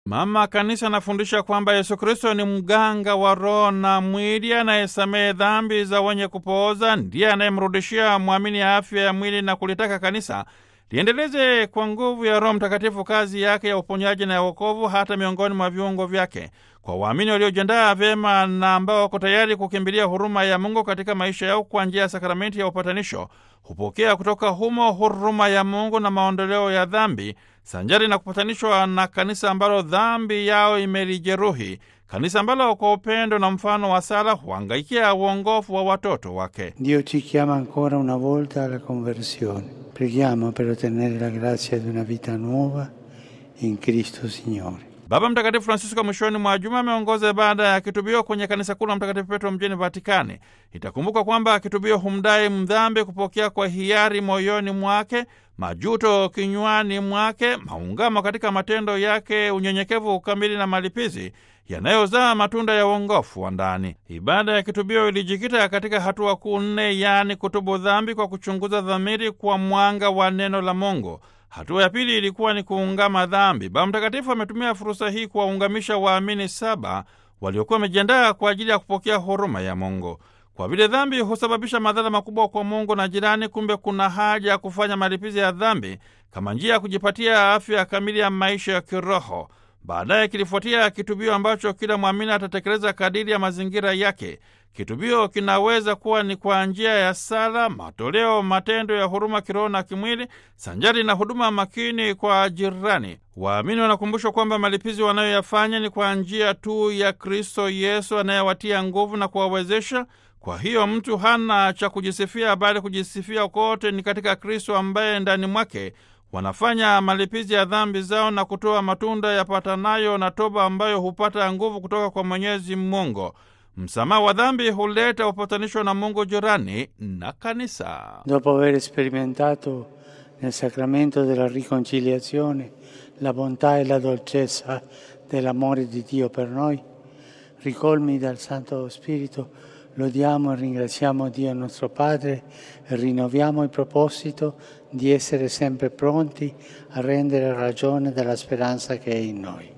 Mama Kanisa anafundisha kwamba Yesu Kristo ni mganga wa roho na mwili, anayesamehe dhambi za wenye kupooza, ndiye anayemrudishia mwamini afya ya mwili na kulitaka kanisa liendeleze kwa nguvu ya Roho Mtakatifu kazi yake ya uponyaji na ya wokovu hata miongoni mwa viungo vyake. Kwa waamini waliojiandaa vyema na ambao wako tayari kukimbilia huruma ya Mungu katika maisha yao kwa njia ya sakramenti ya upatanisho, hupokea kutoka humo huruma ya Mungu na maondoleo ya dhambi, sanjari na kupatanishwa na kanisa ambalo dhambi yao imelijeruhi, kanisa ambalo kwa upendo na mfano wa sala huangaikia uongofu wa watoto wake. Dio ci chiama ancora una volta alla conversione. Preghiamo per ottenere la grazia di una vita nuova in Cristo Signore. Baba Mtakatifu Francisco mwishoni mwa juma ameongoza ibada ya kitubio kwenye kanisa kuu la Mtakatifu Petro mjini Vatikani. Itakumbuka kwamba kitubio humdai mdhambi kupokea kwa hiari moyoni mwake, majuto kinywani mwake, maungamo katika matendo yake, unyenyekevu ukamili na malipizi yanayozaa matunda ya uongofu wa ndani. Ibada ya kitubio ilijikita katika hatua kuu nne, yaani kutubu dhambi kwa kuchunguza dhamiri kwa mwanga wa neno la Mungu. Hatua ya pili ilikuwa ni kuungama dhambi. Baba Mtakatifu ametumia fursa hii kuwaungamisha waamini saba waliokuwa wamejiandaa kwa ajili ya kupokea huruma ya Mungu. Kwa vile dhambi husababisha madhara makubwa kwa Mungu na jirani, kumbe kuna haja ya kufanya malipizi ya dhambi kama njia ya kujipatia afya kamili ya maisha ya kiroho. Baadaye kilifuatia kitubio ambacho kila mwamini atatekeleza kadiri ya mazingira yake. Kitubio kinaweza kuwa ni kwa njia ya sala, matoleo, matendo ya huruma kiroho na kimwili, sanjari na huduma makini kwa jirani. Waamini wanakumbushwa kwamba malipizi wanayoyafanya ni kwa njia tu ya Kristo Yesu anayewatia nguvu na kuwawezesha. Kwa hiyo mtu hana cha kujisifia, bali kujisifia kote ni katika Kristo ambaye ndani mwake wanafanya malipizi ya dhambi zao na kutoa matunda yapatanayo na toba ambayo hupata nguvu kutoka kwa Mwenyezi Mungu. Msamaha wa dhambi huleta upatanisho na Mungu, jirani na kanisa. Dopo aver sperimentato nel sacramento della riconciliazione la bontà e la dolcezza dell'amore di Dio per noi, ricolmi dal Santo Spirito, lodiamo e ringraziamo Dio nostro Padre e rinnoviamo il proposito di essere sempre pronti a rendere ragione della speranza che è in noi.